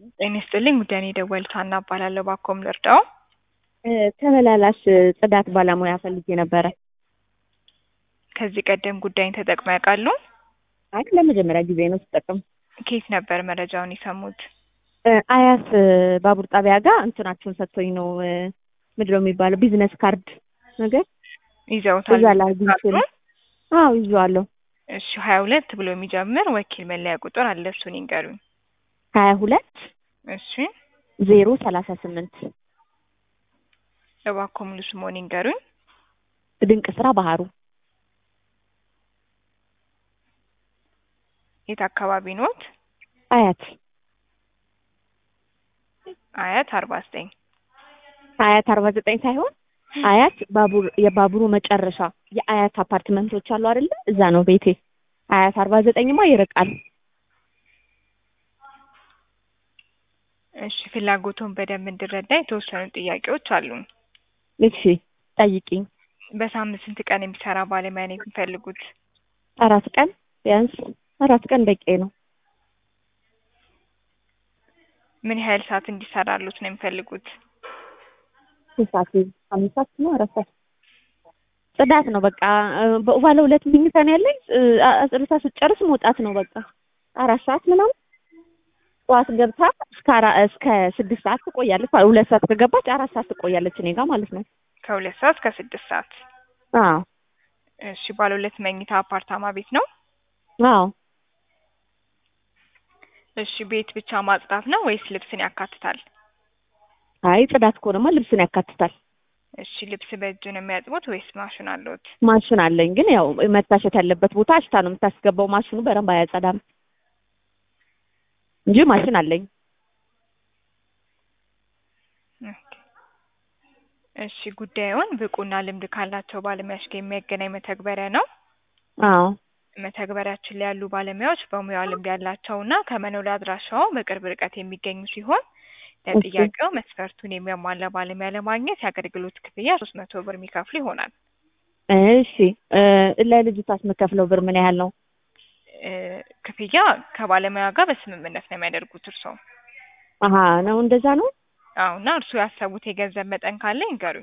ጤና ይስጥልኝ ጉዳይ ነው የደወሉት ሀና እባላለሁ ባኮም ልርዳው ተመላላሽ ጽዳት ባለሙያ ፈልጌ ነበረ። ከዚህ ቀደም ጉዳይን ተጠቅመው ያውቃሉ አይ ለመጀመሪያ ጊዜ ነው ስጠቅም። ከየት ነበር መረጃውን የሰሙት አያት ባቡር ጣቢያ ጋር እንትናችሁን ሰጥቶኝ ነው ምንድን ነው የሚባለው ቢዝነስ ካርድ ነገር ይዘውታል እዛ ላይ አግኝቼ ነው። አዎ ይዤዋለሁ። እሺ ሀያ ሁለት ብሎ የሚጀምር ወኪል መለያ ቁጥር አለ እሱን ይንገሩኝ ሀያ ሁለት እሺ ዜሮ ሰላሳ ስምንት እባክዎ ሙሉ ስምዎን ይንገሩኝ ድንቅ ስራ ባህሩ የት አካባቢ ኖት አያት አያት አርባ ዘጠኝ አያት አርባ ዘጠኝ ሳይሆን አያት ባቡር የባቡሩ መጨረሻ የአያት አፓርትመንቶች አሉ አይደለ? እዛ ነው ቤቴ። አያት አርባ ዘጠኝማ ይርቃል። እሺ ፍላጎቱን በደንብ እንድረዳ የተወሰኑ ጥያቄዎች አሉን። እሺ ጠይቂኝ። በሳምንት ስንት ቀን የሚሰራ ባለሙያ ነው የሚፈልጉት? አራት ቀን ቢያንስ አራት ቀን በቂ ነው። ምን ያህል ሰዓት እንዲሰራሉት ነው የሚፈልጉት? ስንት ሰዓት? አምስት ሰዓት ነው አራት ሰዓት? ጽዳት ነው በቃ። ባለ ሁለት መኝታ ነው ያለኝ። አጽድታ ስትጨርስ መውጣት ነው በቃ። አራት ሰዓት ምናምን ጠዋት ገብታ እስከ አራ እስከ ስድስት ሰዓት ትቆያለች። ሁለት ሰዓት ከገባች አራት ሰዓት ትቆያለች እኔ ጋር ማለት ነው። ከሁለት ሰዓት እስከ ስድስት ሰዓት። አዎ እሺ ባለ ሁለት መኝታ አፓርታማ ቤት ነው? አዎ እሺ ቤት ብቻ ማጽዳት ነው ወይስ ልብስን ያካትታል? አይ ጽዳት ከሆነማ ልብስን ያካትታል። እሺ ልብስ በእጅ ነው የሚያጥቡት ወይስ ማሽን አለዎት? ማሽን አለኝ፣ ግን ያው መታሸት ያለበት ቦታ አሽታ ነው የምታስገባው። ማሽኑ በደንብ አያጸዳም እንጂ ማሽን አለኝ። እሺ ጉዳዩን ብቁና ልምድ ካላቸው ባለሙያዎች ጋር የሚያገናኝ መተግበሪያ ነው። አዎ መተግበሪያችን ላይ ያሉ ባለሙያዎች በሙያው ልምድ ያላቸውና ከመኖሪያ አድራሻው በቅርብ ርቀት የሚገኙ ሲሆን ለጥያቄው መስፈርቱን የሚያሟላ ባለሙያ ለማግኘት የአገልግሎት ክፍያ ሶስት መቶ ብር የሚከፍሉ ይሆናል። እሺ ለልጅቷስ የምከፍለው ብር ምን ያህል ነው? ክፍያ ከባለሙያ ጋር በስምምነት ነው የሚያደርጉት እርስዎ። አሀ ነው እንደዛ ነው። አዎ እና እርስዎ ያሰቡት የገንዘብ መጠን ካለ ይንገሩኝ።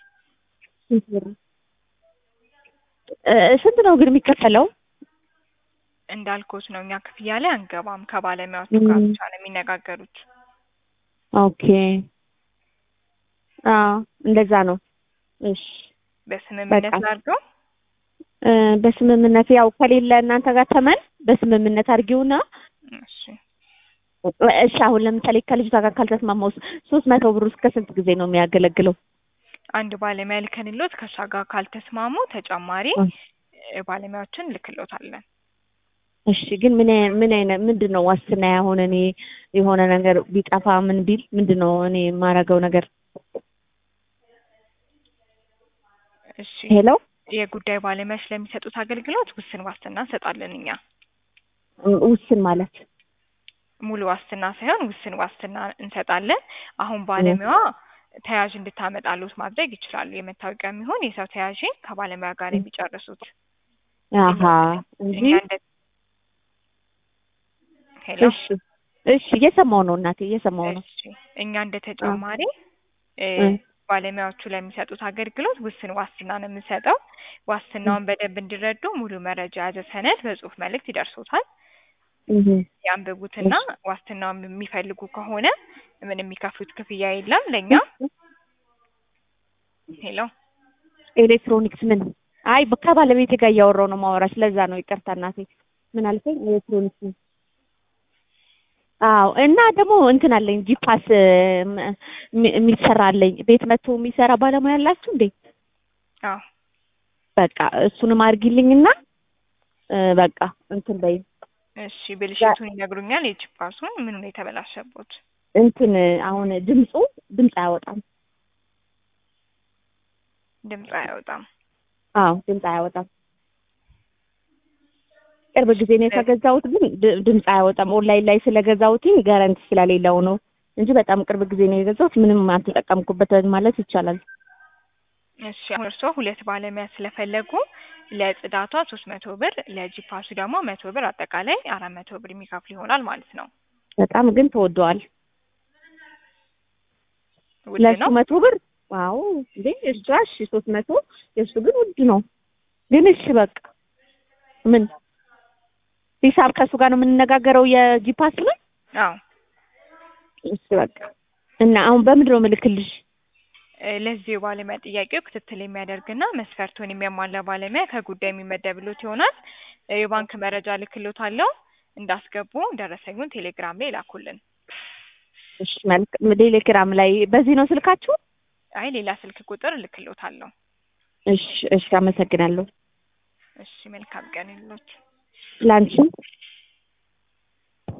ስንት ነው ግን የሚከፈለው? እንዳልኩት ነው እኛ ክፍያ ላይ አንገባም። ከባለሙያዎቹ ጋር ብቻ ነው የሚነጋገሩት። ኦኬ አዎ እንደዛ ነው። እሺ በስምምነት በቃ። ላድርገው። በስምምነት ያው ከሌለ እናንተ ጋር ተመን በስምምነት አድርጊውና እሺ እሺ አሁን ለምሳሌ ከልጅቷ ጋር ካልተስማማው ሶስት መቶ ብር እስከ ስንት ጊዜ ነው የሚያገለግለው? አንድ ባለሙያ ልከንሎት ከእሷ ጋር ካልተስማሙ ተጨማሪ እ ባለሙያዎችን እንልክሎታለን። እሺ ግን ምን አይ- ምን አይነት ምንድን ነው ዋስትና ያሆነ እኔ የሆነ ነገር ቢጠፋ ምን ቢል ምንድን ነው እኔ የማደርገው ነገር? እሺ ሄሎ የጉዳይ ባለሙያዎች ለሚሰጡት አገልግሎት ውስን ዋስትና እንሰጣለን እኛ። ውስን ማለት ሙሉ ዋስትና ሳይሆን ውስን ዋስትና እንሰጣለን። አሁን ባለሙያዋ ተያዥ እንድታመጣሉት ማድረግ ይችላሉ። የመታወቂያ የሚሆን የሰው ተያዥ ከባለሙያ ጋር የሚጨርሱት አሀ እንጂ እኛ እንደ ሄሎ እሺ እሺ እየሰማው ነው እናቴ እየሰማው ነው። እሺ እኛ እንደ ተጨማሪ እ እ ባለሙያዎቹ ለሚሰጡት አገልግሎት ውስን ዋስትና ነው የምንሰጠው። ዋስትናውን በደንብ እንዲረዱ ሙሉ መረጃ የያዘ ሰነድ በጽሁፍ መልእክት ይደርሶታል። እህ ያንብቡትና ዋስትናውን የሚፈልጉ ከሆነ ምን የሚከፍሉት ክፍያ የለም ለእኛ። ሄሎ ኤሌክትሮኒክስ ምን? አይ ከባለቤቴ ጋር እያወራሁ ነው ማወራሽ። ለዛ ነው ይቅርታ እናቴ። ምን አልከኝ? ኤሌክትሮኒክስ ምን? አዎ እና ደግሞ እንትን አለኝ ጂፓስ የሚሰራ አለኝ። ቤት መጥቶ የሚሰራ ባለሙያ አላችሁ እንዴ? አዎ በቃ እሱንም አድርጊልኝና እ በቃ እንትን በይ እሺ ብልሽቱን ይነግሩኛል። የጂፓሱን ምኑ ነው የተበላሸቦት? እንትን አሁን ድምፁ ድምፅ አያወጣም። ድምፅ አያወጣም። አዎ ድምፅ አያወጣም። ቅርብ ጊዜ ነው የተገዛሁት፣ ግን ድ- ድምፅ አያወጣም። ኦንላይን ላይ ስለገዛሁትኝ ጋራንቲ ስለሌለው ነው እንጂ በጣም ቅርብ ጊዜ ነው የገዛሁት። ምንም አልተጠቀምኩበት ማለት ይቻላል። እሺ አሁን እርስዎ ሁለት ባለሙያ ስለፈለጉ ለጽዳቷ ሶስት መቶ ብር ለጂፓሱ ደግሞ መቶ ብር አጠቃላይ አራት መቶ ብር የሚከፍል ይሆናል ማለት ነው። በጣም ግን ተወደዋል። ውድ ለእሱ ነው። መቶ ብር ዋው እንዴ እሷ እሺ ሶስት መቶ የእሱ ግን ውድ ነው። ግን እሺ በቃ ምን ሂሳብ ከእሱ ጋር ነው የምንነጋገረው የጂፓስ ላይ አዎ እሺ በቃ እና አሁን በምንድን ነው የምልክልሽ? እ ለዚህ የባለሙያ ጥያቄው ክትትል የሚያደርግና መስፈርቱን የሚያሟላ ባለሙያ ከጉዳይ የሚመደብሎት ይሆናል። እ የባንክ መረጃ ልክሎታለሁ። እንዳስገቡ ደረሰኙን ቴሌግራም ላይ ላኩልን። እሺ መልካም ቴሌግራም ላይ በዚህ ነው ስልካችሁ? አይ ሌላ ስልክ ቁጥር ልክሎታለሁ። እሺ እሺ አመሰግናለሁ። እሺ መልካም ቀን ይሉት። ላንቺም